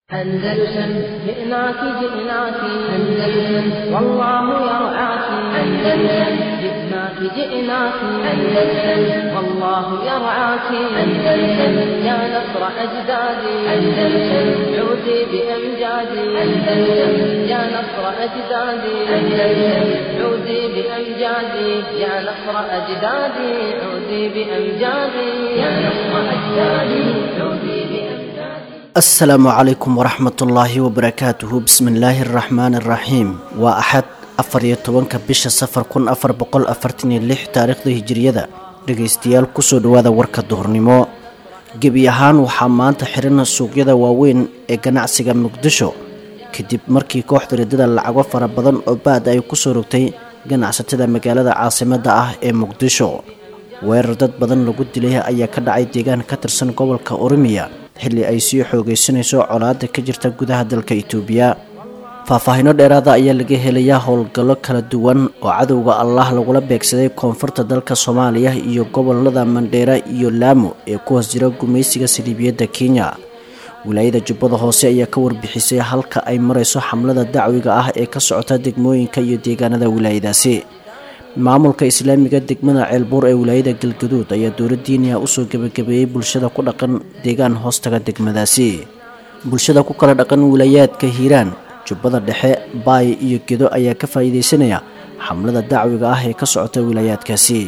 أندلسن جئناك جئناك أندلسن والله يرعاك أندلسن جئناك جئناك أندلسن والله يرعاك أندلسن يا نصر أجدادي أندلسن عودي بأمجادي أندلسن يا نصر أجدادي أندلسن عودي بأمجادي يا نصر أجدادي عودي بأمجادي يا نصر أجدادي عودي بأمجادي asalaamu calaykum waraxmatullaahi wabarakaatuhu bismillaahi araxmaani araxiim waa axad afar iyo tobanka bisha safar kun afar boqol afartan iyo lix taariikhda hijiriyada dhegaystayaal kusoo dhawaada warka duhurnimo gebi ahaan waxaa maanta xiran suuqyada waaweyn ee ganacsiga muqdisho kadib markii kooxda riddada lacago fara badan oo baad ay kusoo rogtay ganacsatada magaalada caasimadda ah ee muqdisho weerar dad badan lagu dilay ayaa ka dhacay deegaan ka tirsan gobolka oromiya xilli ay sii xoogaysanayso colaada ka jirta gudaha dalka itoobiya faahfaahiino dheeraada ayaa laga helayaa howlgallo kala duwan oo cadowga allah lagula beegsaday koonfurta dalka soomaaliya iyo gobolada mandheera iyo laamo ee ku hoos jira gumaysiga saliibiyadda kenya wilaayada jubbada hoose ayaa ka warbixisay halka ay marayso xamlada dacwiga ah ee ka socota degmooyinka iyo deegaanada wilaayadaasi maamulka islaamiga degmada ceelbuur ee wilaayada galgaduud ayaa dowla diiniya usoo gebagabeeyey bulshada ku dhaqan deegaan hoostaga degmadaasi bulshada ku kala dhaqan wilaayaadka hiiraan jubbada dhexe baay iyo gedo ayaa ka faa'iidaysanaya xamlada dacwiga ah ee ka socota wilaayaadkaasi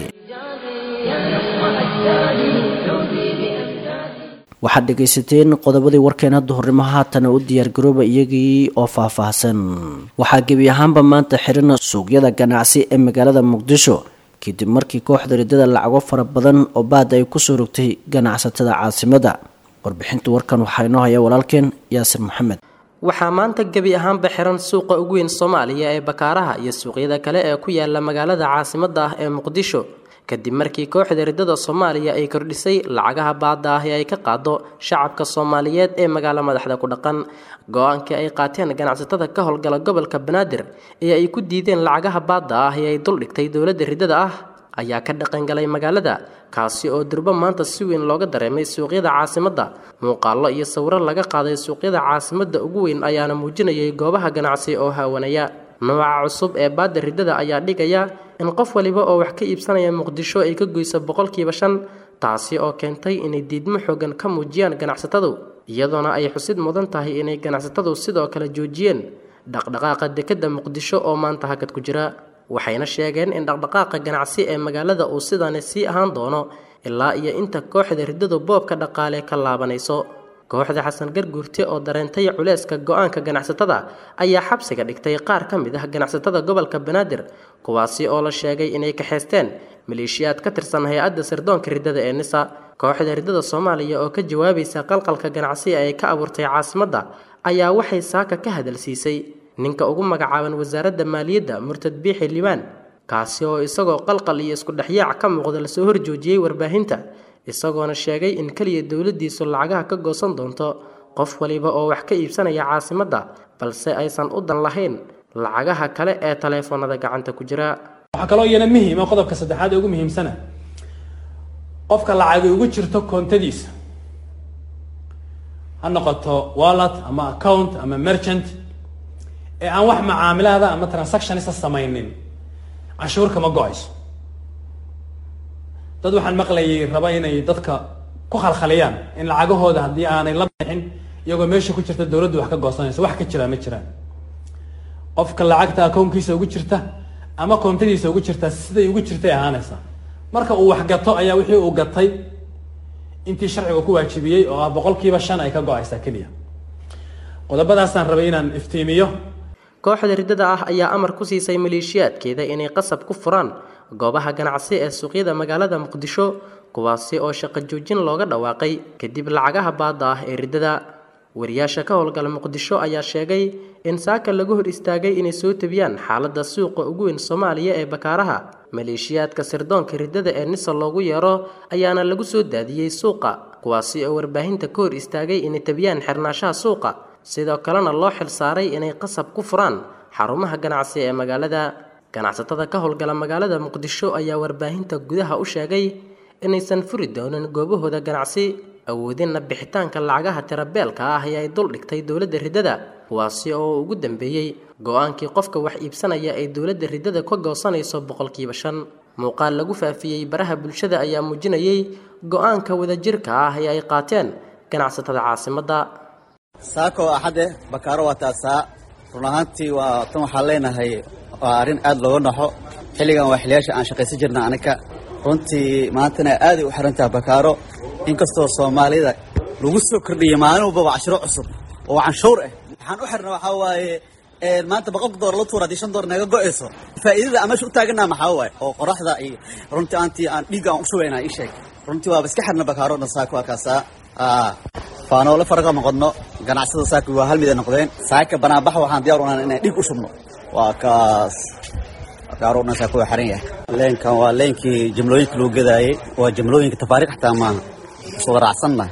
waxaad dhegaysateen qodobadii warkeena duhurnimo haatana u diyaargarooba iyagii oo faahfaahsan waxaa gebi ahaanba maanta xiran suuqyada ganacsi ee magaalada muqdisho kadib markii kooxda riddada lacago fara badan oo baad ay kusoo rogtay ganacsatada caasimadda warbixinta warkan waxaa inoo haya walaalkeen yaasir maxamed waxaa maanta gebi ahaanba xiran suuqa ugu weyn soomaaliya ee bakaaraha iyo suuqyada kale ee ku yaala magaalada caasimadda ah ee muqdisho kadib markii kooxda riddada soomaaliya ay kordhisay lacagaha baadda ah ee ay ka qaado shacabka soomaaliyeed ee magaalo madaxda ku dhaqan go-aankii ay qaateen ganacsatada ka howlgala gobolka banaadir ee ay ku diideen lacagaha baadda ah ee ay duldhigtay dowladda riddada ah ayaa ka dhaqangalay magaalada kaasi oo durbo maanta si weyn looga dareemay suuqyada caasimadda muuqaallo iyo sawiro laga qaaday suuqyada caasimadda ugu weyn ayaana muujinayay goobaha ganacsi oo haawanaya nooca cusub ee baadda riddada ayaa dhigaya in qof waliba oo wax ka iibsanaya muqdisho ay ka goyso boqolkiiba shan taasi oo keentay inay diidmo xoogan ka muujiyaan ganacsatadu iyadoona ay xusid mudan tahay inay ganacsatadu sidoo kale joojiyeen dhaqdhaqaaqa dekedda muqdisho oo maanta hakad ku jira waxayna sheegeen in dhaqdhaqaaqa ganacsi ee magaalada uu sidani sii ahaan doono ilaa iyo inta kooxda riddadu boobka dhaqaale ka laabanayso kooxda xasan garguurte oo dareentay culeyska go-aanka ganacsatada ayaa xabsiga dhigtay qaar ka mid ah ganacsatada gobolka banaadir kuwaasi oo la sheegay inay kaxaysteen maleeshiyaad ka tirsan hay-adda sirdoonka riddada ee nisa kooxda riddada soomaaliya oo ka jawaabaysa qalqalka ganacsi ay ka abuurtay caasimadda ayaa waxay saaka ka hadalsiisay ninka ugu magacaaban wasaaradda maaliyadda murtad biixi liibaan kaasi oo isagoo qalqal iyo isku dhexyaac ka muuqda lasoo horjoojiyey warbaahinta isagoona sheegay in keliya dowladdiisu lacagaha ka goosan doonto qof waliba oo wax ka iibsanaya caasimadda balse aysan u dan lahayn lacagaha kale ee taleefoonada gacanta ku jira waxaa kaloo iyana muhiima qodobka saddexaad ee ugu muhiimsana qofka lacagay ugu jirto koontadiisa ha noqoto wallet ama account ama merchant ee aan wax macaamilaada ama transactionisa samaynin canshuur kama go-ayso dad waxaan maqlayay raba inay dadka ku khalkhaliyaan in lacagahooda haddii aanay la bixin iyagoo meesha ku jirta dowladdu wax ka goosanayso wax ka jiraa ma jiraan qofka lacagta akownkiisa ugu jirta ama koontadiisa ugu jirta siday ugu jirtay ahaanaysaa marka uu wax gato ayaa wixii uu gatay intii sharciga ku waajibiyey oo ah boqolkiiba shan ay ka go-aysaa keliya qodobadaasaan rabay inaan iftiimiyo kooxda riddada ah ayaa amar ku siisay maleeshiyaadkeeda inay qasab ku furaan goobaha ganacsi ee suuqyada magaalada muqdisho kuwaasi oo shaqo joojin looga dhawaaqay kadib lacagaha baadda ah ee riddada wariyaasha ka howlgala muqdisho ayaa sheegay in saaka lagu hor istaagay inay soo tebiyaan xaaladda suuqa ugu weyn soomaaliya ee bakaaraha maleeshiyaadka sirdoonka riddada ee nisa loogu yeero ayaana lagu soo daadiyey suuqa kuwaasi oo warbaahinta ka hor istaagay inay tebiyaan xirnaashaha suuqa sidoo kalena loo xil saaray inay qasab ku furaan xarumaha ganacsi ee magaalada ganacsatada ka howlgala magaalada muqdisho ayaa warbaahinta gudaha u sheegay inaysan furi doonin goobahooda ganacsi awoodinna bixitaanka lacagaha tirabeelka ah ee ay dul dhigtay dowladda riddada kuwaasi oo ugu dambeeyey go-aankii qofka wax iibsanaya ay dowladda riddada ka goosanayso boqolkiiba shan muuqaal lagu faafiyey baraha bulshada ayaa muujinayay go-aanka wadajirka ah ee ay qaateen ganacsatada caasimadda saako axadde bakaaro waa taasaa run ahaantii waa tan waxaan leenahay waa arrin aad looga naxo xilligan waa xiliyaasha aan shaqaysan jirna aniga runtii maantana aaday u xiran tahay bakaaro inkastoo soomaalida lagu soo kordhiyey maalin walbaba cashiro cusub oo canshuur ah waxaan u xirna waxaa waaye maanta boqolka door la tuura haddii shan door naga go'ayso faa'iidada aan meesha u taaganaa maxaa waaye oo qoraxda iyo runtii aantii aan dhiigga aan u shubaynaa ii sheeg runtii waaba iska xirna bakaaro dhan saako waa kaasaa faanoole faraqa noqodno ganacsada saaka waa hal mid ay noqdeen saaka banaanbax waxaan diyaar unaan inaan dhiig u shubno waa kaas bakaaro dhan saako waa xiran yahay leenkan waa leenkii jimlooyinka lagu gadaayey waa jimlooyinka tafaariiq xataa maaha isuga raacsannahay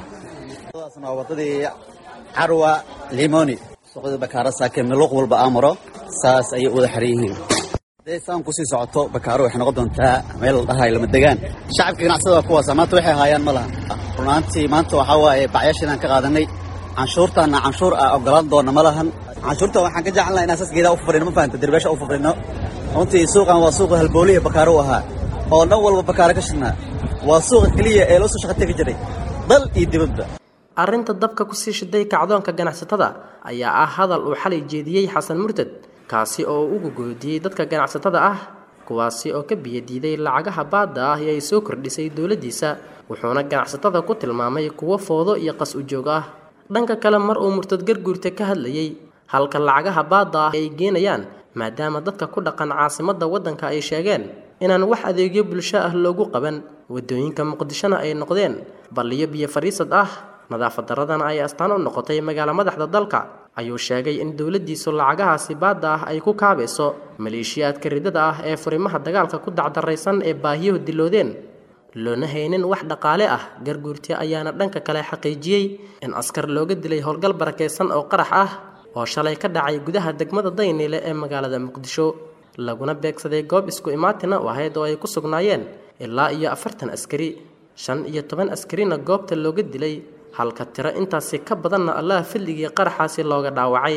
waa wadadii carwa limoni suuqyada bakaaro saake miluuq walba aamaro saas ayay wada xiran yihiin hadday saan kusii socoto bakaaro waxay noqon doontaa meel la dhahayo lama degaan shacabka ganacsada waa kuwaasa maanta waxay haayaan ma laha runaantii maanta waxaa waaye bacyaashiinaan ka qaadanay canshuurtaana canshuur ah ogolaan doona ma lahan canshuurta waxaan ka jecelnaa inaan saas geedaa u fafrino ma fahamta derbeesha u fafrino runtii suuqan waa suuqa halbooliya bakaaro u ahaa oo dhan walba bakaaro ka shidnaa waa suuqa keliya ee loo soo shaqa tegi jiray dal iyo dibadba arrinta dabka kusii shiday kacdoonka ganacsatada ayaa ah hadal uu xalay jeediyey xasan murtad kaasi oo ugu goodiyey dadka ganacsatada ah kuwaasi oo ka biyadiiday lacagaha baadda ah ee ay soo kordhisay dowladdiisa wuxuuna ganacsatada ku tilmaamay kuwo foodo iyo qas ujoog ah dhanka kale mar uu murtad garguurta ka hadlayey halka lacagaha baadda ah ay geenayaan maadaama dadka ku dhaqan caasimadda waddanka ay sheegeen inaan wax adeegyo bulsho ah loogu qaban waddooyinka muqdishona ay noqdeen balliyo biyo fadhiisad ah nadaafad daradana ay astaan u noqotay magaalo madaxda dalka ayuu sheegay in dowladdiisu lacagahaasi baadda ah ay ku kaabayso maleeshiyaadka riddada ah ee furimaha dagaalka ku dacdaraysan ee baahiyuhu diloodeen loona haynin wax dhaqaale ah garguurti ayaana dhanka kale xaqiijiyey in askar looga dilay howlgal barakaysan oo qarax ah oo shalay ka dhacay gudaha degmada dayniile ee magaalada muqdisho laguna beegsaday goob isku imaatina u ahayd oo ay ku sugnaayeen ilaa iyo afartan askari shan iyo toban askarina goobta looga dilay halka tiro intaasi ka badanna allaha fadligii qaraxaasi looga dhaawacay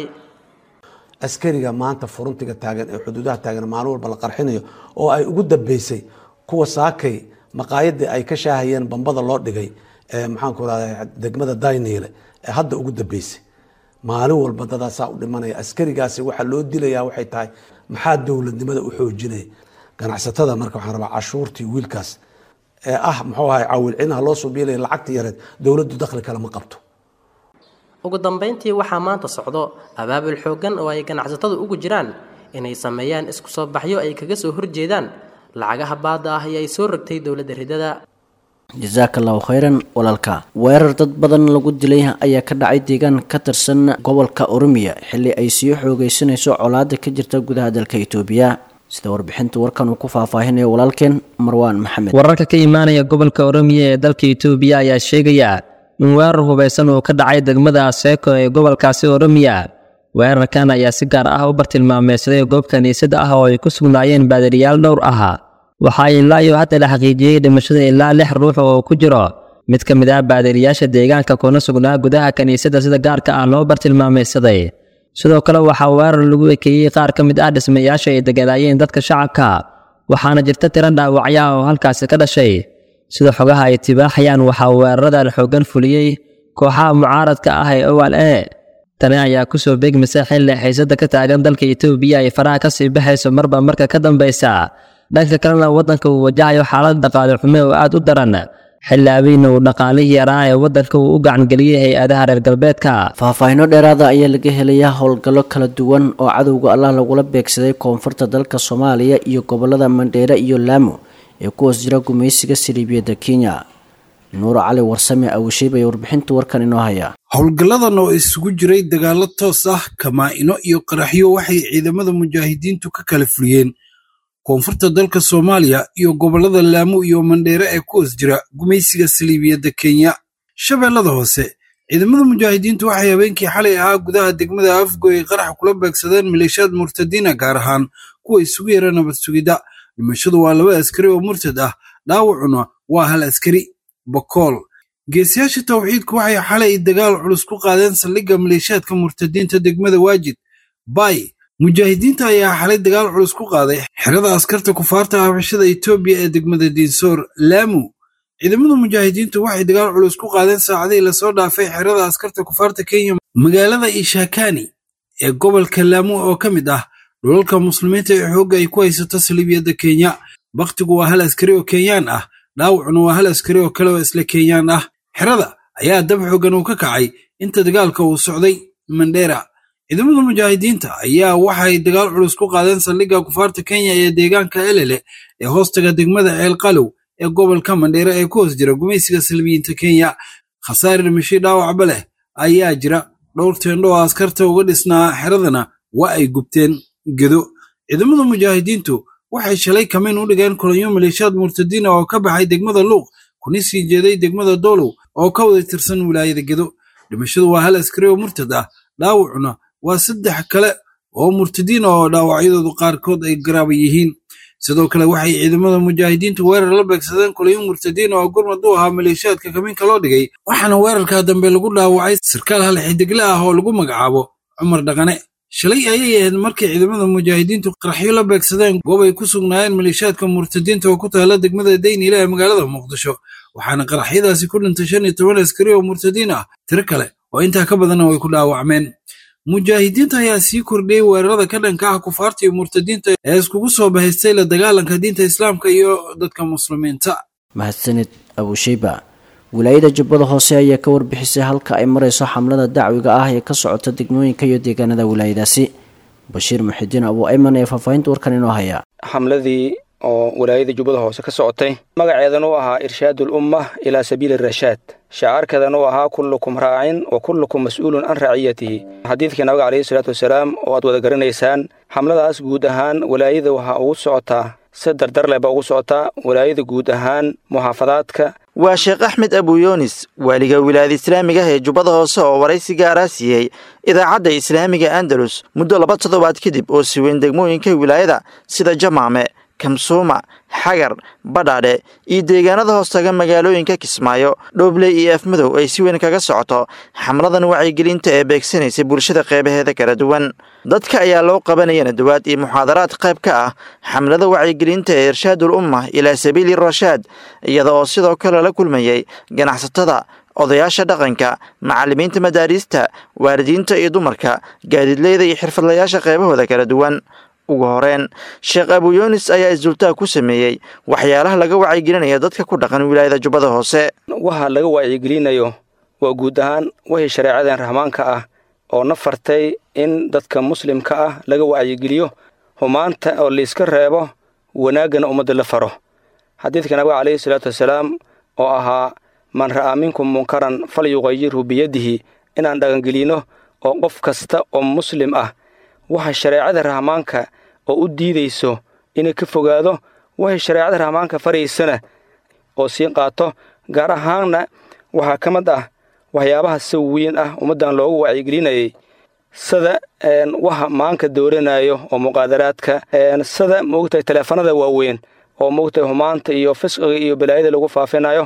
askariga maanta furuntiga taagan ee xuduudaha taagan maalin walba la qarxinayo oo ay ugu dambeysay kuwa saakay maqaayadii ay ka shaahayeen bambada loo dhigay maxaanku rahda degmada dayniile ee hadda ugu dambeysay maalin walba dadaasaa u dhimanaya askarigaasi waxaa loo dilayaa waxay tahay maxaa dowladnimada u xoojinaya ganacsatada marka waxaan rabaa cashuurtii wiilkaas ee ah muxuu ahay cawilcinaha loo suubiilaya lacagta yareed dowladdu dakhli kale ma qabto ugu dambayntii waxaa maanta socdo abaabul xooggan oo ay ganacsatadu ugu jiraan inay sameeyaan isku soo baxyo ay kaga soo horjeedaan lacagaha baadda ah ee ay soo rogtay dowladda riddada jasaaka allahu khayran walaalka weerar dad badan lagu dilay ayaa ka dhacay deegaan ka tirsan gobolka oromiya xilli ay sii xoogaysanayso colaada ka jirta gudaha dalka itoobiya sida warbixinta warkan uu ku faahfaahinayo walaalkeen marwaan maxamed wararka ka imaanaya gobolka oromiya ee dalka itoobiya ayaa sheegaya in weerar hubaysan uu ka dhacay degmada aseeko ee gobolkaasi oromiya weerarkan ayaa si gaar ah u bartilmaameysaday goob kiniisada ah oo ay ku sugnaayeen baadiriyaal dhowr ah waxaa ilaa iyo hadda la xaqiijiyey dhimashada ilaa lix ruux oo ku jiro mid ka mid ah baadiriyaasha deegaanka kuna sugnaa gudaha kiniisadda sida gaarka ah loo bartilmaameysaday sidoo kale waxaa weerar lagu ekeeyey qaar ka mid ah dhismayaasha ay deganaayeen dadka shacabka waxaana jirta tiro dhaawacya oo halkaasi ka dhashay sida xogaha ay tibaaxayaan waxaa weeraradan xooggan fuliyey kooxaha mucaaradka ah ee owal e tani ayaa kusoo beegmasa xilli xiisada ka taagan dalka itoobiya ay faraha kasii baxayso marba marka ka dambaysa dhanka kalena waddanka uu wajahayo xaalad dhaqaale xume oo aad u daran xilli abiina uu dhaqaalihii yaraa ee waddanka uu u gacangeliyey hay-adaha reer galbeedka faahfaahino dheeraada ayaa laga helayaa howlgallo kala duwan oo cadowga allah lagula beegsaday koonfurta dalka soomaaliya iyo gobolada mandheere iyo laamo ee ku hoos jira gumaysiga siriibiyadda kenya nuur cali warsame awisheyb ayaa warbixinta warkan inoo haya howlgalladan oo isugu jiray dagaallo toos ah kamaa-ino iyo qaraxyo waxay ciidamada mujaahidiintu ka kala fuliyeen koonfurta dalka soomaaliya iyo gobollada laamo iyo mandheere ee ku hoos jira gumaysiga saliibiyadda kenya shabeellada hoose ciidamada mujaahidiintu waxay habeenkii xalay ahaa gudaha degmada afgo ay qarax kula beegsadeen maleeshiyaad murtadiina gaar ahaan kuwa isugu yara nabad sugidda dhimashadu waa laba askari oo murtad ah dhaawacuna waa hal askari bokool geesiyaasha tawxiidku waxay xalay dagaal culus ku qaadeen saldhigga maleeshiyaadka murtadiinta degmada waajid bay mujaahidiinta ayaa xalay dagaal culus ku qaaday xerada askarta kufaarta habashada etoobiya ee degmada diinsoor laamu ciidamada mujaahidiintu waxay dagaal culus ku qaadeen saacadihii lasoo dhaafay xerada askarta kufaarta kenya magaalada ishakani ee gobolka laamu oo ka mid ah dhulalka muslimiinta ee xoogga ay ku haysato saliibiyadda kenya bakhtigu waa hal askari oo kenyaan ah dhaawacuna waa hal askari oo kale oo isla kenyaan ah xerada ayaa dab xoogan uu ka kacay inta dagaalka uu socday mandheera ciidamada mujaahidiinta ayaa waxay dagaal culus ku qaadeen saldhigga kufaarta kenya ee deegaanka elele ee hoostaga degmada ceelqalow ee gobolka mandheera ee ku hoos jira gumaysiga salbiyiinta kenya khasaare dhimashay dhaawacba leh ayaa jira dhowr teendho oo askarta uga dhisnaa xeradana waa ay gubteen gedo ciidamada mujaahidiintu waxay shalay kamayn u dhigeen kulanyo maleeshiyaad murtadiina oo ka baxay degmada luuq kuna sii jeeday degmada doolow oo ka wada tirsan wilaayada gedo dhimashadu waa hal askari oo murtad ah dhaawacuna waa saddex kale oo murtadiin oo dhaawacyadoodu qaarkood ay garaaba yihiin sidoo kale waxay ciidamada mujaahidiintu weerar la beegsadeen kulanyo murtadiin oo gurmad u ahaa maleeshiyaadka kamiinka loo dhigay waxaana weerarkaa dambe lagu dhaawacay sarkaal hal xidigle ah oo lagu magacaabo cumar dhaqane shalay ayay ahayd markii ciidamada mujaahidiintu qaraxyo la beegsadeen goob ay ku sugnaayeen maleeshiyaadka murtadiinta oo ku taala degmada dayniile ee magaalada muqdisho waxaana qaraxyadaasi ku dhintay shan iyo toban askari oo murtadiin ah tiro kale oo intaa ka badanna way ku dhaawacmeen mujaahidiinta ayaa sii kordhiyey weerarada ka dhanka ah kufaarta iyo murtadiinta ee iskugu soo bahaystay la dagaalanka diinta islaamka iyo dadka muslimiinta mahadsanid abusheyba wilaayada jubbada hoose ayaa ka warbixisay halka ay marayso xamlada dacwiga ah ee ka socota degmooyinka iyo deegaanada wilaayadaasi bashiir muxidiin abu ayman ee faahfaahinta warkan inoo haya xamladii oo wilaayada jubbada hoose ka socotay magaceedan u ahaa irshaad ulumma ilaa sabiili rashaad shacaarkeedan uu ahaa kullukum raacin wa kullukum mas'uulun can raciyatihi xadiidkii nabiga calayhi salaatu wasalaam oo aad wada garanaysaan xamladaas guud ahaan walaayada waxaa ugu socotaa si dardar leh baa ugu socotaa walaayada guud ahaan muxaafadaadka waa sheekh axmed abuyoonis waaliga wilaayada islaamiga ah ee jubbada hoose oo waraysi gaaraa siiyey idaacadda islaamiga andalus muddo laba toddobaad kadib oo siweyn degmooyinka wilaayada sida jamaame kamsuuma xagar badhaadhe iyo deegaanada hoostaga magaalooyinka kismaayo dhoobley iyo afmadow ay si weyn kaga socoto xamladan wacyigelinta ee beegsanaysa bulshada qeybaheeda kala duwan dadka ayaa loo qabanaya nadawaad iyo muxaadaraad qayb ka ah xamlada wacyigelinta ee irshaadul umma ilaa sabiili rashaad iyada oo sidoo kale la kulmayay ganacsatada odayaasha dhaqanka macallimiinta madaariista waalidiinta iyo dumarka gaadiidleyda iyo xirfadlayaasha qeybahooda kala duwan ugu horeen sheekh abuyoonis ayaa isdultaag ku sameeyey waxyaalaha laga wacyigelinaya dadka ku dhaqan wilaayada jubbada hoose waxa laga wacyigelinayo waa guud ahaan wixii shareecadan rahmaanka ah oo na fartay in dadka muslimka ah laga wacyigeliyo humaanta oo layska reebo wanaaggana ummadda la faro xadiidka nabiga calayhi salaatu wasalaam oo ahaa man ra'aa minkum munkaran fal yuqayirhu biyadihi inaan dhaqangelino oo qof kasta oo muslim ah waxa shareecada rahmaanka oo u diidayso inay ka fogaado waxay shareecada rahmaanka faraysana oo sii qaato gaar ahaanna waxaa ka mid ah waxyaabaha si weyn ah ummaddan loogu wacyigelinayay sida waxa maanka dooranayo oo muqaadaraadka sida moogtahay taleefanada waaweyn oo moogtahay humaanta iyo fisqiga iyo balaayada lagu faafinayo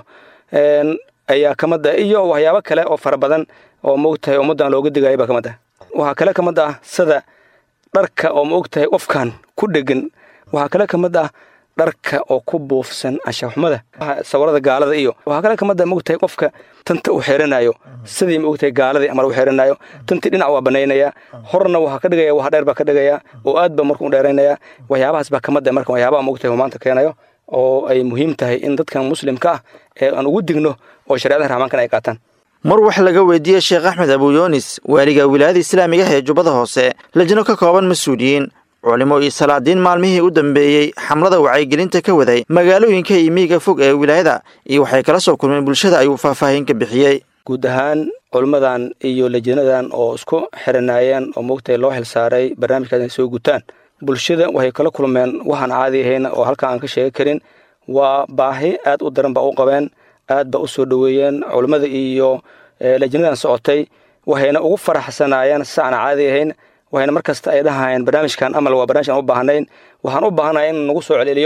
ayaa ka mid ah iyo waxyaabo kale oo fara badan oo moogtahay ummaddan looga digayo baa ka mid ah waxaa kale ka mid ah sida dharka oo ma og tahay qofkan ku dhegan waxaa kale ka mid ah dharka oo ku buufsan anshaxumada sawirada gaalada iyo waxaa kale ka mid ah ma og tahay qofka tanta u xeeranayo sidii ma og tahay gaaladii amal u xeeranayo tantii dhinac waa banaynaya horna waxaa ka dhigaya wax dheer baa ka dhigaya oo aad ba markuu dheeraynaya waxyaabahaas baa ka mid ah marka waxyaabaha ma og tahay humaanta keenayo oo ay muhiim tahay in dadkan muslimka ah ee aan ugu digno oo shareecada raxmaankan ay qaataan mar wax laga weydiiyey sheekh axmed abuyoonis waaliga wilaayada islaamiga ah ee jubbada hoose lajno ka kooban mas-uuliyiin culimo iyo salaadiin maalmihii u dambeeyey xamlada wacyigelinta ka waday magaalooyinka iyo miyiga fog ee wilaayada iyo waxay kala soo kulmeen bulshada ayuu faahfaahin ka bixiyey guud ahaan culimmadan iyo lajinadan oo isku xiranaayeen oo moogtahay loo xilsaaray barnaamijkaas inay soo gutaan bulshada waxay kala kulmeen waxaan caadi ahayn oo halkan aan ka sheegi karin waa baahi aad u daran ba u qabeen aad ba u soo dhoweeyeen culummada iyo lajinadan socotay waxayna ugu faraxsanaayeen saan caadi ahayn waxayna mar kasta ay dhahayeen barnaamijkan amal waa barnamij aan u baahnayn waxaan u baahanahay in nagu soo celceliyo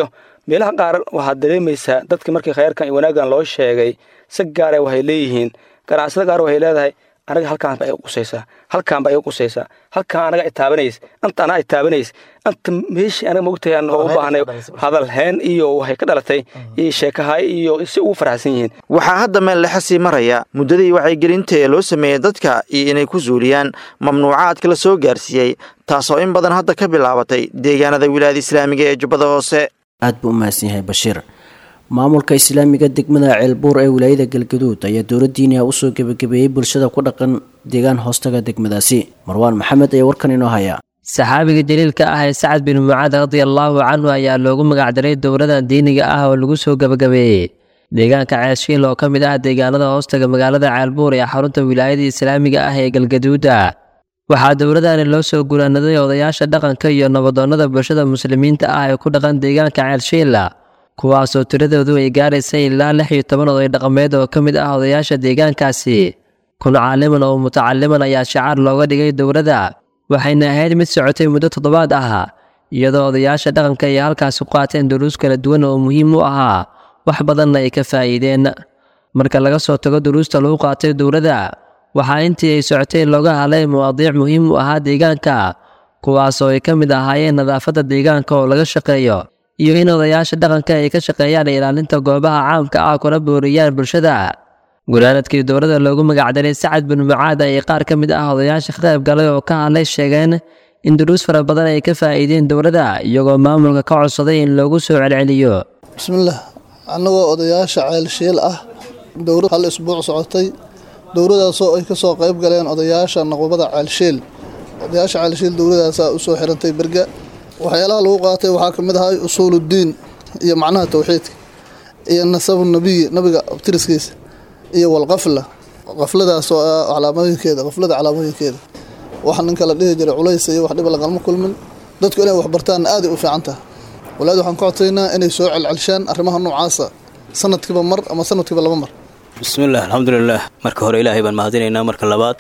meelaha qaar waxaad dareemaysaa dadka markii khayrkan iyo wanaaggan loo sheegay si gaara waxay leeyihiin ganacsada qaar waxay leedahay anaga halkaanba ay qusaysaa halkaanba ay qusaysaa halkaan anaga itaabanays anta anaa itaabanays anta meeshii anaga mogtahay aan u baahnay hadal heen iyo waxay ka dhalatay iyo sheekahay iyo si ugu faraxsan yihiin waxaa hadda meel lexa sii maraya muddadii wacyigelinta ee loo sameeyey dadka iyo inay ku suuliyaan mamnuucaadka la soo gaarsiiyey taasoo in badan hadda ka bilaabatay deegaanada wilaayada islaamiga ee jubbada hoose aad buu u mahadsan yahay bashiir maamulka islaamiga degmada ceelbuur ee wilaayada galgaduud ayaa dowladdiiniha usoo gebagabeeyey bulshada ku dhaqan deegaan hoostaga degmadaasi marwaan maxamed ayaa warkan inoo haya saxaabiga jaliilka ah ee sacad bin mucaad radiallaahu canhu ayaa loogu magacdaray dowladan diiniga ah oo lagu soo gebagabeeyey deegaanka ceeshiil oo ka mid ah deegaanada hoostaga magaalada ceelbuur ee xarunta wilaayada islaamiga ah ee galgaduuda waxaa dowladani loo soo guraanaday odayaasha dhaqanka iyo nabadoonnada bulshada muslimiinta ah ee ku dhaqan deegaanka ceelshiila kuwaasoo tiradoodu ay gaaraysay ilaa lix iyo toban oday dhaqameed oo ka mid ah odayaasha deegaankaasi kun caaliman oo mutacaliman ayaa shacaar looga dhigay dowladda waxayna ahayd mid socotay muddo toddobaad ah iyadoo odayaasha dhaqanka ay halkaasi ku qaateen duruus kala duwan oo muhiim u ahaa wax badanna ay ka faa'iideen marka laga soo tago duruusta lagu qaatay dowladda waxaa intii ay socotay looga hadlay mawaadiic muhiim u ahaa deegaanka kuwaasoo ay ka mid ahaayeen nadaafadda deegaanka oo laga shaqeeyo iyo in odayaasha dhaqanka ay ka shaqeeyaan ilaalinta goobaha caamka ah kuna booriyaan bulshada guraanadkii dowladda loogu magacdaray sacad bin mucaad ayay qaar ka mid ah odayaasha ka qayb galay oo ka hadlay sheegeen in duruus fara badan ay ka faa'iideen dowladda iyagoo maamulka ka codsaday in loogu soo celceliyo bismillaah annagoo odayaasha ceelshiil ah dowlad hal isbuuc socotay dowladaasoo ay ka soo qayb galeen odayaasha naqbada ceelshiil odayaasha ceelshiil dowladaasaa u soo xirantay berga waxyaalaha lagu qaatay waxaa ka mid ahay usuuluddiin iyo macnaha towxiidka iyo nasabu nabiyi nabiga abtiriskiisa iyo walqafla qafladaas oo ah calaamooyinkeeda qaflada calaamooyinkeeda waxa ninka la dhihi jiray culaysa iyo wax dhiba lagalma kulmin dadku inay waxbartaanna aaday u fiican tahay walaad waxaan ka codsaynaa inay soo celcelshaan arrimaha noocaasa sanadkiiba mar ama sanadkiiba laba mar bismillaah alxamdulilaah marka hore ilaahay baan mahadinaynaa marka labaad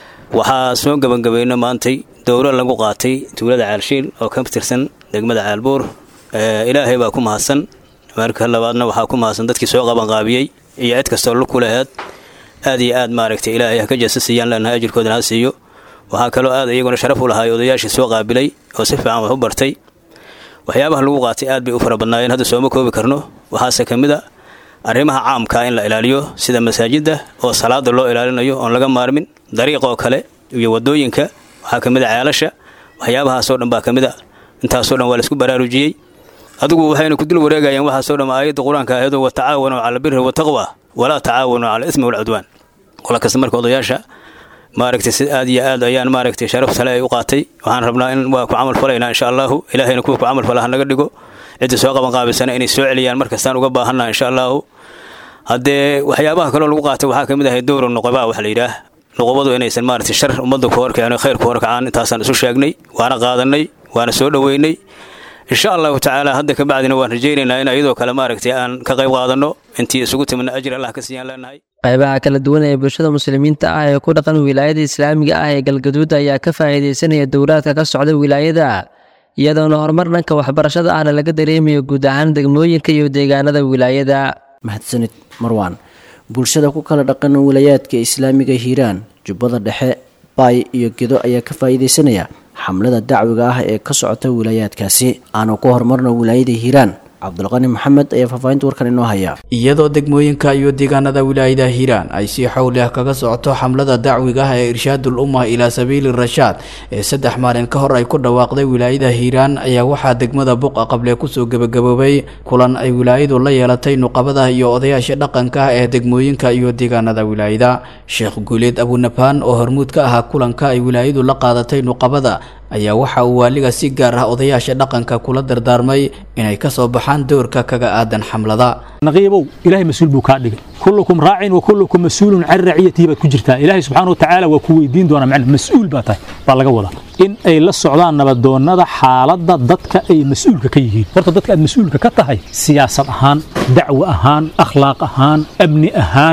waxaa soo gebagabayno maantay dowro lagu qaatay tuulada caalshiil oo ka tirsan degmada caalbuur ilaahay baa ku mahadsan marka labaadna waxaa ku mahadsan dadkii soo qabanqaabiyey iyo cid kastoo lug ku laheed aad iyo aad maaragtay ilaahay ha ka jeesa siiyaan leenahay ajirkoodana ha siiyo waxaa kaloo aad iyaguna sharaf u lahaay odayaashii soo qaabilay oo si fiican wax u bartay waxyaabaha lagu qaatay aad bay u fara badnaayeen hadda sooma koobi karno waxaase ka mid a arrimaha caamkaa in la ilaaliyo sida masaajidda oo salaada loo ilaalinayo oon laga maarmin dariiqoo kale iyo wadooyinka waxaa ka mid a ceelasha waxyaabahaasoo dhan baa ka mid a intaasoo dhan waa laisku baraarujiyey adigu waxayna ku dul wareegayeen waxaasoo dhan aayadda qur-aanka ahaydoo watacaawanuu cala albiri wataqwa walaa tacaawanuu cala ismi walcudwaan qola kasta marka odayaasha maaragtay si aad iyo aad ayaan maaragtay sharaf sale ay u qaatay waxaan rabnaa in waa ku camal falaynaa insha allahu ilaahayna kuwa ku camal fala ha naga dhigo cidda soo qaban qaabisana inay soo celiyaan markastaan uga baahannaha insha allahu haddee waxyaabaha kaloo lagu qaatay waxaa ka mid ahay dowra nuqabaa waxa la yidhaah nuqubadu inaysan maaragtay shar ummadda ku horkicin khayr ku horkacaan intaasaan isu sheegnay waana qaadanay waana soo dhoweynay insha allahu tacaala hadda ka bacdina waan rajaynaynaa in iyadoo kale maaragtay aan ka qayb qaadanno intii isugu timidna ajir allah ka siiyaan leenahay qaybaha kala duwan ee bulshada muslimiinta ah ee ku dhaqan wilaayada islaamiga ah ee galgaduud ayaa ka faa'iidaysanaya dowlaadka ka socda wilaayada iyadoona horumar dhanka waxbarashada ahna laga dareemayo guud ahaan degmooyinka iyo deegaanada wilaayada mahadsanid marwaan bulshada ku kala dhaqan wilayaadka islaamiga hiiraan jubbada dhexe baay iyo gedo ayaa ka faa'iidaysanaya xamlada dacwiga ah ee ka socota wilaayaadkaasi aanu ku horumarno wilaayada hiiraan cabdulqani maxamed ayaa faahfaahinta warkan inoo haya iyadoo degmooyinka iyo deegaanada wilaayada hiiraan ay si xowli ah kaga socoto xamlada dacwiga ah ee irshaadul ummah ilaa sabiili rashaad ee saddex maalin ka hor ay ku dhawaaqday wilaayada hiiraan ayaa waxaa degmada buqa qable kusoo gebagaboobay kulan ay wilaayadu la yeelatay nuqabada iyo odayaasha dhaqanka ah ee degmooyinka iyo deegaanada wilaayada sheekh guuleed abunabaan oo hormuud ka ahaa kulanka ay wilaayadu la qaadatay nuqabada ayaa waxa uu waaliga si gaar ah odayaasha dhaqanka kula dardaarmay inay ka soo baxaan doorka kaga aadan xamlada naqiibow ilaahay mas-uul buu kaa dhigay kullukum raacin wa kullukum mas-uulun can raciyatihi baad ku jirtaa ilaahay subxaana watacaala waa ku weydiin doonaa macna mas-uul baa tahay baa laga wadaa in ay la socdaan nabadoonnada xaaladda dadka ay mas-uulka ka yihiin horta dadka aad mas-uulka ka tahay siyaasad ahaan dacwo ahaan akhlaaq ahaan amni ahaan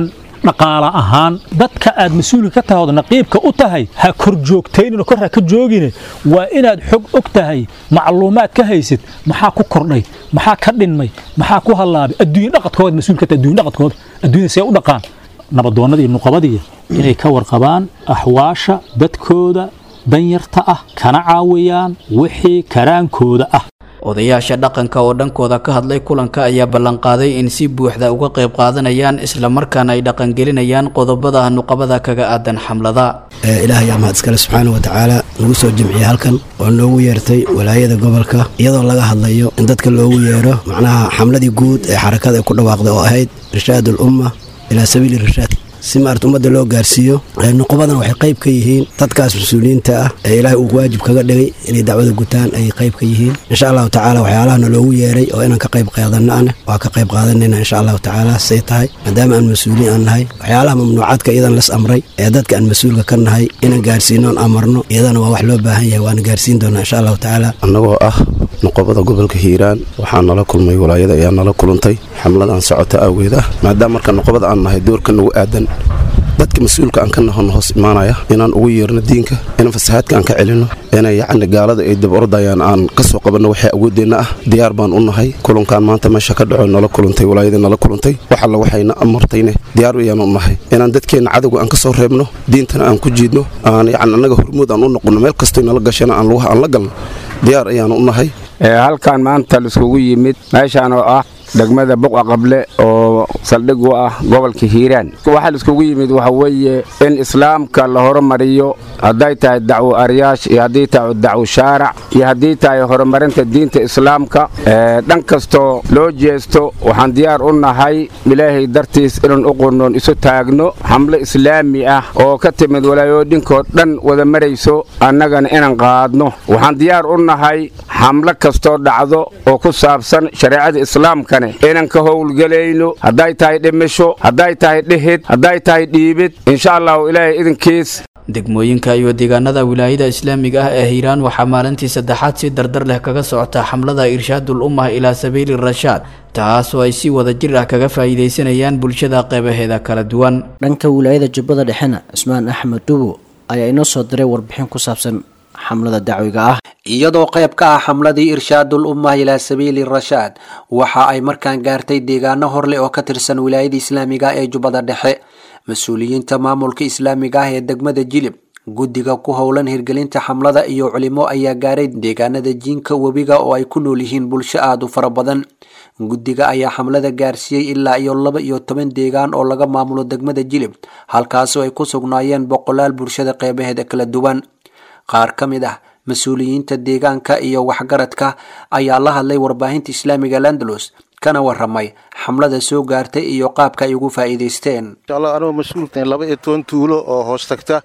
dhaqaala ahaan dadka aad mas-uulka ka tahay ood naqiibka u tahay ha kor joogtaynino kor ha ka joogine waa inaad xog og tahay macluumaad ka haysid maxaa ku kordhay maxaa ka dhinmay maxaa ku hallaabay adduunye dhaqadkooda mas-uul ka tahay adduunye dhaqadkooda adduunyada see u dhaqaan nabadoonnada iyo nuqabadiya inay ka warqabaan axwaasha dadkooda danyarta ah kana caawiyaan wixii karaankooda ah odayaasha dhaqanka oo dhankooda ka hadlay kulanka ayaa ballanqaaday in si buuxda uga qayb qaadanayaan islamarkaana ay dhaqangelinayaan qodobada nuqabada kaga aadan xamlada ilaahay yaa mahad iskale subxaana wa tacaala nagu soo jimciyey halkan oo noogu yeertay walaayada gobolka iyadoo laga hadlayo in dadka loogu yeero macnaha xamladii guud ee xarakada ay ku dhawaaqday oo ahayd irshaad ulumma ilaa sabiili irshaad si maarata ummadda loo gaarsiiyo nuqubadan waxay qayb ka yihiin dadkaas mas-uuliyiinta ah ee ilaahay uu waajib kaga dhigay inay dacwada gutaan ayay qayb ka yihiin insha allahu tacaala waxyaalahana loogu yeeray oo inaan ka qayb qaadanno ana waa ka qayb qaadanayna insha allahu tacaala say tahay maadaama aan mas-uuliin aan nahay waxyaalaha mamnuucaadka iyadan las amray ee dadka aan mas-uulka ka nahay inaan gaarsiino oon amarno iyadana waa wax loo baahan yahay waana gaarsiin doonaa insha allahu tacaala annagoo ah nuqobada gobolka hiiraan waxaa nala kulmay walaayada ayaa nala kulantay xamladan socota awgeed ah maadaama marka nuqobada aan nahay doorka nagu aadan dadka mas-uulka aan ka nahon hoos imaanaya inaan ugu yeerno diinka inaan fasahaadka aan ka celinno inay yacni gaalada ay dib ordayaan aan ka soo qabanno waxay awoodeenna ah diyaar baan u nahay kulankan maanta meesha ka dhaco nala kulantay walaayadii nala kulantay wax alla waxayna amartayne diyaar ayaan u nahay inaan dadkeenna cadowga aan ka soo reebno diintana aan ku jiidno aan yacni annaga hormuud aan u noqonno meel kastoy nala gashana aan lugaha aan la galno diyaar ayaan u nahay halkan maanta laiskugu yimid meeshaan oo ah degmada buqa qable oo saldhig u ah gobolka hiiraan waxaa laiskugu yimid waxa weeye in islaamka la horumariyo hadday tahay dacwo aryaash iyo haddii tahay dacwo shaarac iyo haddii tahay horumarinta diinta islaamka dhan kastoo loo jeesto waxaan diyaar u nahay ilaahay dartiis inaan u qurnoon isu taagno xamlo islaami ah oo ka timid walaayooyinkoo dhan wada marayso annagana inaan qaadno waxaan diyaar u nahay xamlo kastoo dhacdo oo ku saabsan shareecada islaamkane inaan ka howlgelayno hadday tahay dhimisho hadday tahay dhihid hadday tahay dhiibid insha allahu ilaahay idinkiis degmooyinka iyo deegaanada wilaayada islaamiga ah ee hiiraan waxaa maalintii saddexaad si dardar leh kaga socota xamlada irshaadul ummah ilaa sabiili rashaad taasoo ay si wada jir ah kaga faa'iidaysanayaan bulshada qeybaheeda kala duwan dhanka wilaayada jubbada dhexena cusmaan axmed dhubo ayaa inoo soo diray warbixin ku saabsan xamlada dacwiga ah iyadoo qayb ka ah xamladii irshaadul ummah ilaa sabiili rashaad waxa ay markaan gaartay deegaano horleh oo ka tirsan wilaayada islaamiga ee jubbada dhexe mas-uuliyiinta maamulka islaamiga ah ee degmada jilib guddiga ku howlan hirgelinta xamlada iyo culimo ayaa gaaray deegaanada jiinka webiga oo ay ku nool yihiin bulsho aada u fara badan guddiga ayaa xamlada gaarsiiyey ilaa iyo laba iyo toban deegaan oo laga maamulo degmada jilib halkaasoo ay ku sugnaayeen boqolaal bulshada qeybaheeda kala duwan qaar ka mid ah mas-uuliyiinta deegaanka iyo waxgaradka ayaa la hadlay warbaahinta islaamiga landalus kana waramay xamlada soo gaartay iyo qaabka ay ugu faa'iidaysteen inshallah anoo mas-uulkan laba iyo toban tuulo oo hoos tagta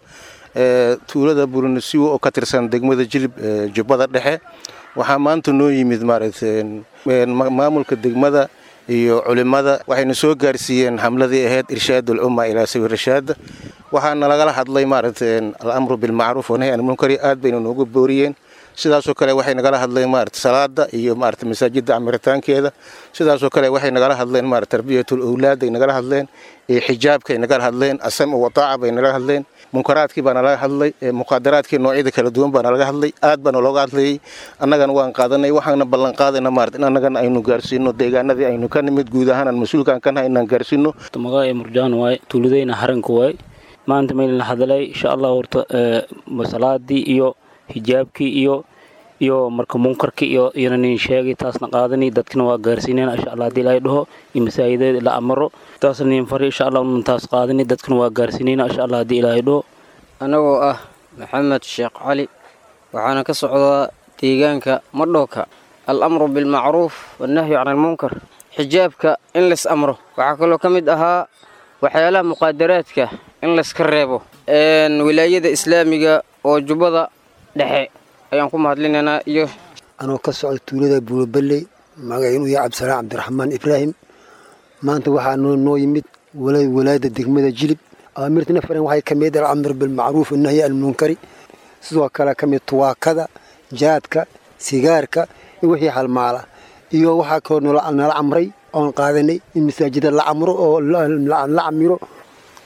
tuulada burinasiwo oo ka tirsan degmada jilib jubbada dhexe waxaa maanta noo yimid maaragtay maamulka degmada iyo culimada waxayna soo gaarsiiyeen xamladii ahayd irshaad ulumma ilaa sabiil rashaad waxaana lagala hadlay maaragtay alamru bilmacruuf wanahy an munkari aad bayna noogu booriyeen sidaasoo kale waxay nagala hadleen maarata salaada iyo maarata masaajidda camiritaankeeda sidaasoo kale waxay nagala hadleen maarata tarbiyatul owlaad ay nagala hadleen iyo xijaabka ay nagala hadleen asam wataaca bay nagala hadleen munkaraadkii baana laga hadlay muqaadaraadkii noocyada kala duwan baana laga hadlay aad baana looga hadlayay annagana waan qaadanay waxaana ballan qaadayna maarata in annagana aynu gaarsiino deegaanadii aynu ka nimid guud ahaan aan mas-uulkaan ka nahay inaan gaarsiino magaca murjaan waay tuuladayna haranka waay maanta maylin hadalay insha allah horta salaadii iyo hijaabkii iyo iyo marka munkarkii iyo iyana nin sheegay taasna qaadani dadkina waa gaarsiinayna insha allah haddii ilaahay dhaho iyo masaajideeda la amaro taasna nin fari insha allah unan taas qaadani dadkina waa gaarsiinayna insha allah haddii ilaahay dhaho anagoo ah maxamed sheekh cali waxaana ka socdaa deegaanka madhooka al-amru bilmacruuf wannahyu can almunkar xijaabka in lays amro waxaa kaloo ka mid ahaa waxyaalaha muqaadaraadka in layska reebo wilaayada islaamiga oo jubbada dhexe ayaan ku mahadlinaynaa iyo anoo ka socda tuulada buuloballey magaciinu yahay cabdisalaam cabdiraxmaan ibraahim maanta waxaa noo noo yimid walaayada degmada jilib awaamirtina faran waxay ka mid alamr bilmacruuf annahyi almunkari sidoo kale ka mid tuwaakada jaadka sigaarka iyo wixii halmaala iyo waxaa kaloo nala camray oon qaadanay in masaajida la camro oo la camiro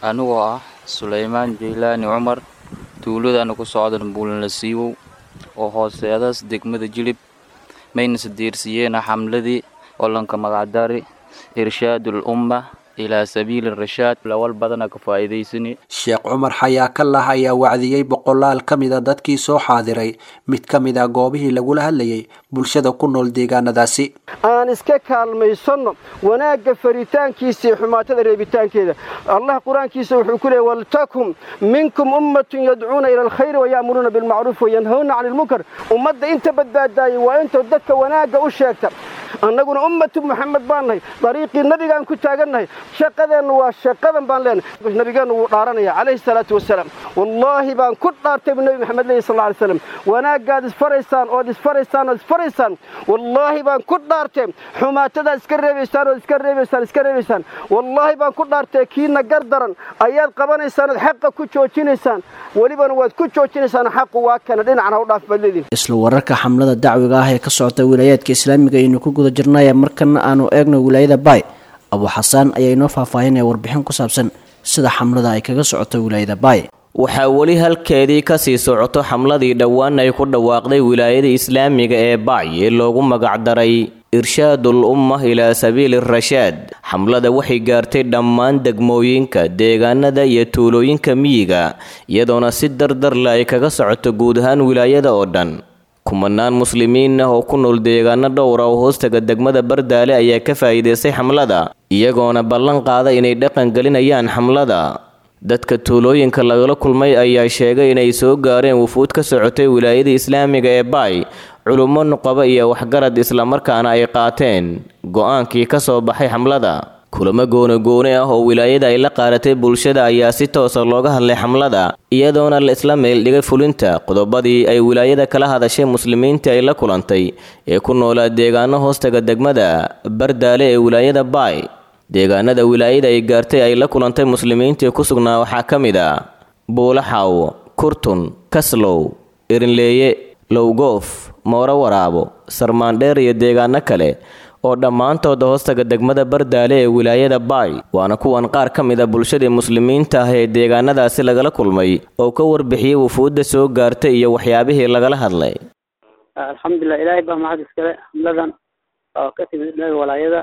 anigoo ah sulaymaan jaylaani cumar tuuladana ku socdan buulana siiwow oo hooseedaas degmada jilib mayna sadiirsiyeena xamladii olanka magacdari irshaadul umma ilaa sabiili rashaad lawal badana ka faa'iidaysani sheekh cumar xayaakallah ayaa wacdiyey boqolaal ka mida dadkii soo xaadiray mid ka mid a goobihii lagula hadlayay bulshada ku nool deegaanadaasi aan iska kaalmaysanno wanaagga faritaankiisa iyo xumaatada reebitaankeeda allah qur-aankiisa wuxuu ku leeyay waltakum minkum ummatun yadcuuna ila alkhayri waya'muruuna bilmacruuf wayanhawna cani ilmunkar ummadda inta badbaadaayay waa inta dadka wanaagga u sheegta annaguna ummatu maxamed baan nahay dariiqii nabigaan ku taagannahay shaqadeennu waa shaqadan baan leenahay nabigeennu wuu dhaaranaya calayhi salaatu wasalaam wallaahi baan ku dhaartay buu nebi maxamed leeyahy sal alay slam wanaaggaad isfaraysaan ood isfaraysaan ood isfaraysaan wallaahi baan ku dhaartay xumaatadaad iska reebaysaan ood iska reebaysaan iska reebaysaan wallaahi baan ku dhaartay kiina gar daran ayaad qabanaysaan ood xaqa ku joojinaysaan welibana waad ku joojinaysaan xaqu waa kana dhinacna u dhaaf baad leedihin isla wararka xamlada dacwiga ah ee ka socota wilaayaadka islaamiga aynu ku guda jirnay markana aanu eegno wilaayada baay abu xasaan ayaa inoo faahfaahinaya warbixin ku saabsan sida xamlada ay kaga socoto wilaayada baay waxaa weli halkeedii kasii socoto xamladii dhowaan ay ku dhawaaqday wilaayada islaamiga ee baay ee loogu magacdaray irshaadul umma ilaa sabiili rashaad xamlada waxay gaartay dhammaan degmooyinka deegaanada iyo tuulooyinka miyiga iyadoona si dardarle ay kaga socoto guud ahaan wilaayada oo dhan kumanaan muslimiin ah oo ku nool deegaano dhowra oo hoostaga degmada bardaale ayaa ka faa'iidaystay xamlada iyagoona ballan qaada inay dhaqan gelinayaan xamlada dadka tuulooyinka lagala kulmay ayaa sheegay inay soo gaareen wufuud ka socotay wilaayada islaamiga ee baay culummo nuqaba iyo waxgarad islamarkaana ay qaateen go-aankii ka soo baxay xamlada kulamo goonogoone ah oo wilaayada ay la qaadatay bulshada ayaa si toosa looga hadlay xamlada iyadoona la isla meeldhigay fulinta qodobadii ay wilaayada kala hadashay muslimiintii ay la kulantay ee ku noolaa deegaano hoostaga degmada bardaale ee wilaayada baay deegaanada wilaayada ay gaartay ay la kulantay muslimiintii ku sugnaa waxaa ka mid ah buulaxaw kurtun kaslow irinleeye lowgoof mooro waraabo sarmaandheer iyo deegaano kale oo dhammaantooda hoostaga degmada bardaale ee wilaayada baay waana kuwan qaar ka mid a bulshadii muslimiinta ah ee deegaanadaasi lagala kulmay oo ka warbixiyey wufuudda soo gaartay iyo waxyaabihii lagala hadlay alxamdulilah ilaahay baa mahad iskale xamladan oo ka timid dhaga walaayada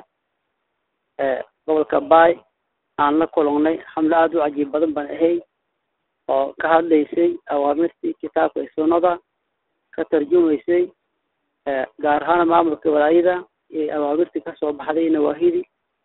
ee gobolka baay aan la kulannay xamlo aada u cajiib badan baan ahay oo ka hadlaysay awaamirtii kitaabka iyo sunnada ka tarjumaysay gaar ahaan maamulka walaayada iyo awaamirtii kasoo baxday nawaahidii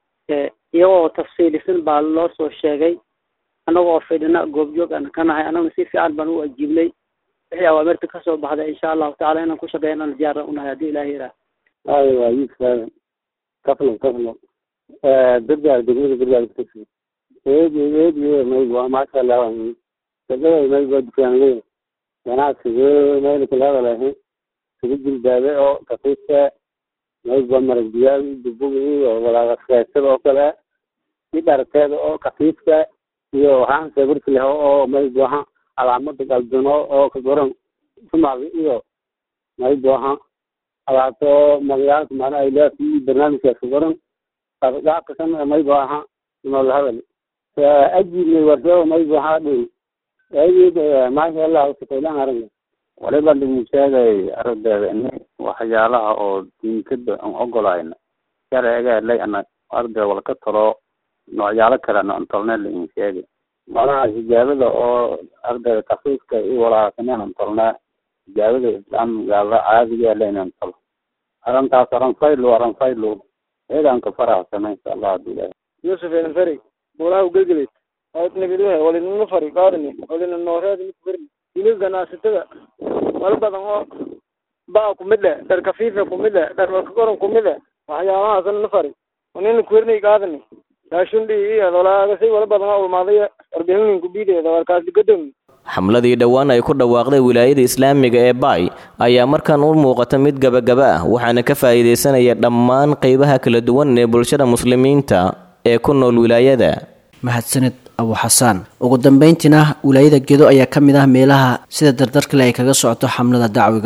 iyagoo tafsiilisan baa loo soo sheegay annagoo fidhina goobjoog aan ka nahay annaguna si fiican baan u ajiibnay wixii awaamirta kasoo baxday insha allahu tacala inaan ku shaqeyn aan diyaar unahay haddii ilahi yidhaah ay waa yiiskaadan kaflo kaflo gargaar degmada gargaar kutagsi eedi eedi mayg waa maasha allah shaqada mayg waa dukaanle ganacsiga mayl kala hadalahay sugu jilbaabe oo kafiiska mayg waa marag diyaal dubugi oo walaaqaskeesada oo kale i dharteeda oo kafiiska iyo waxaan sabirki leh oo mayg waha calaamada galduno oo ka goran sumaga iyo mayg waha alaabto magayaalka macna ay leedahay barnaamijkaas ka goran qaabka kan mayg waha nool hadal ajibnay warso mayg waha dhow ayid maasha allah shaqeylaan aragna waliba dhimu sheegay ardayda in waxyaalaha oo diinkada aan ogolayna sharciga lay ana arday wala ka talo noocyaalo kale aan tolnay la in sheegay malaha hijaabada oo ardayda kafiifka iyo walaaqaneen aan tolnaa hijaabada islaamgaala caadiga laynan tolo arrintaas aranfaylo aranfaylo eedaanka faraxsana insha allah hadii ilahay yusuf enferi buulaha gelgeled nabidwahe walinana fari qaadani walina nooreed mid berni hilib ganacsatada wala badan oo baa kumid leh dhar kafiifa kumid leh dhar warkagoran kumid leh waxyaabahaasna na fari wanina kuwernay qaadani raashundi iyo walaagasi wala badan oo ulmaaday warbixinin kubiideeda warkaas digadomi xamladii dhowaan ay ku dhawaaqday wilaayada islaamiga ee baay ayaa markan u muuqata mid gabagaba ah waxaana ka faa'iidaysanaya dhammaan qaybaha kala duwan ee bulshada muslimiinta ee ku nool wilaayada mahadsanid abu xasaan ugu dambeyntiina wilaayada gedo ayaa ka mid ah meelaha sida dardarkale ay kaga socoto xamlada dacwiga ah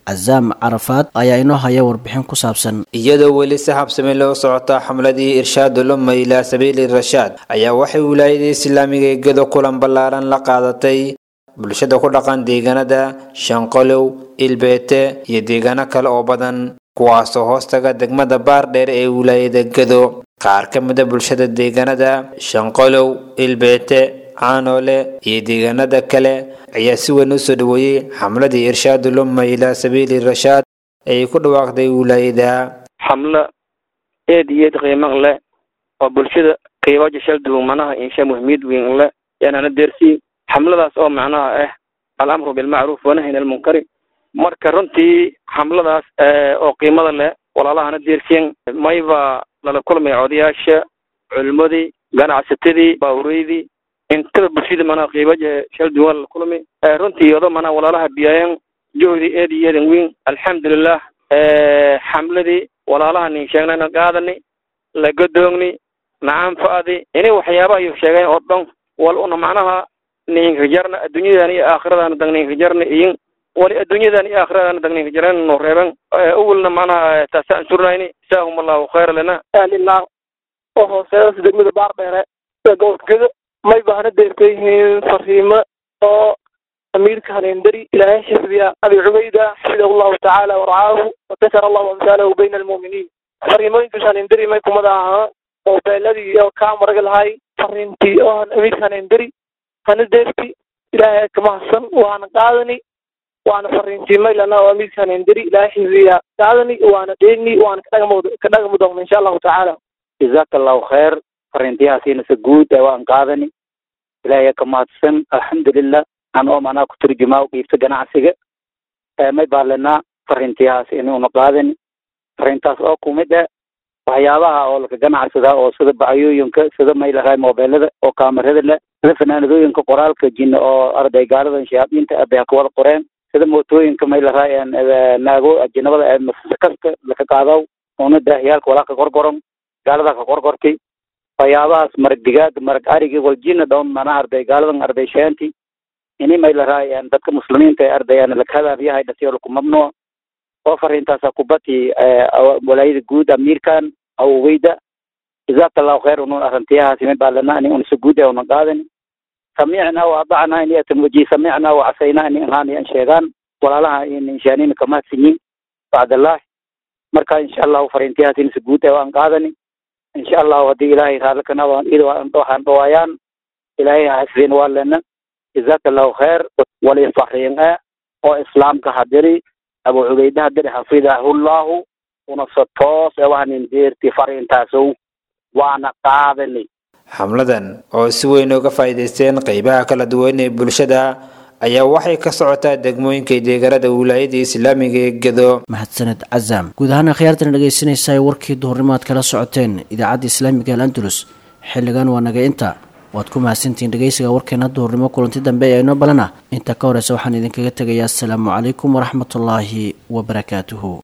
casaam carafaad ayaa inoo haya warbixin ku saabsan iyadoo weli si habsami loo socota xamladii irshaadul umma ilaa sabiili rashaad ayaa waxay wilaayada islaamiga ee gedo kulan ballaaran la qaadatay bulshada ku dhaqan deegaanada shanqolow ilbeete iyo deegaano kale oo badan kuwaasoo hoostaga degmada baardheer ee wilaayada gedo qaar ka mida bulshada deegaanada shanqolow ilbeete caanoole iyo deegaanada kale ayaa si weyn u soo dhaweeyey xamladii irshaadul umma ilaa sabiili rashaad ay ku dhawaaqday wilaayada xamlo eed iyo eed qiimo leh oo bulshada qiibaja shalduwan manaha insha muhiimiyad weyn leh yaanana deersii xamladaas oo macnaha ah alamru bilmacruuf wanahyin almunkari marka runtii xamladaas oo qiimada leh walaalahana deersiyan mayba lala kulmay odayaasha culimadii ganacsatadii baahureydii intaba bulshada manaa qiibaja shalduwan lala kulmay runtii odo manaa walaalaha biyaayan juhdi eed iyo eedan weyn alxamdulilah xamladii walaalaha nin sheegnayna qaadani la godoogni nacanfa'di ini waxyaabaha ayuu sheegeen oo dhan wal una macnaha ninka jarna adduunyadan iyo aakhiradan dag ninka jarna iyin wali adduunyadan iyo aakhiradan dag ninka jaran no reeban awalna macnaha taasaan surnayni jazaahum allahu khayra lana ahlilah oo hooseedas degmada baardheere ee gobolka gedo may baahna deerka yihiin fariimo oo amiirka haleendari ilaahay xifdiya abi cubayda xafidahu llahu tacaala warcaahu wakasara allahu amsaalahu bayna almu'miniin fariimooyinkaas haleendari may kumada ahaa oo beeladii oo kaa maraga lahay fariintii oo amiirka haleendari hana deerti ilaahay kamahadsan waana qaadani waana fariintii maylana oo amiirka haleendari ilaahay xifdiya qaadani waana dheeni waana kadhagami doona insha allahu tacaala jazaaka allahu khayr fariintiyahaasiinase guud ee waan qaadani ilaahay ka mahadsan alxamdulilah an oo manaa ku turjumaa qiibta ganacsiga may baalenaa fariintiyahaas inuuna qaadani fariintaas oo kumid eh waxyaabaha oo laka ganacsadaa oo sida bacyooyinka sida may lahay mobeelada oo kaamarada leh sida fanaanadooyinka qoraalka jin oo arday gaaladan shayaadiinta abay ka wada qoreen sida mootooyinka may lahay naago ajinabada ee masakaska laka qaadaw una daahiyaalka walaa ka gorgoron gaalada ka gorgortay waxyaabahaas marag digaag marag arigi waljina dhown mana arday gaaladan arday sheenti ini may lahay dadka muslimiinta ee ardayaan lakahadaabyahay dhasiyo laku mamnuuc oo fariintaasa kubati walaayada guud amiirkan aw weyda jazaaka allahu khayr unun arrintiyahaasi may baalana ani unisa guud ee una qaadani samicna wa adacna ini atan waji samicna wa casayna ini ahaan an sheegaan walaalaha inshaanina kamahadsinyin bacdallah marka insha allahu fariintiyahaas inisa guud ee waan qaadani insha allahu haddii ilaahay raallikana waxaan dhawaayaan ilaahay hasbin waa lena jazaaka allahu khayr wali fariinge oo islaamka hadiri abu cubayde hadiri xafidahullahu unasa toos ee waxanin deerti fariintaasow waana qaadani xamladan oo si weyn uga faa'iidaysteen qaybaha kala duwan ee bulshada ayaa waxay ka socotaa degmooyinka deegaanada wilaayada islaamiga ee gedo mahadsaned casaam guud ahaan akhyaartana dhegaysanaysaa warkii duhurnimo aad kala socoteen idaacadda islaamiga al andalus xilligan waa naga inta waad ku mahadsantihiin dhegaysiga warkeena duhurnimo kulanti dambe ee inoo balana inta ka horeysa waxaan idinkaga tegayaa asalaamu calaykum waraxmatullaahi wabarakaatuhu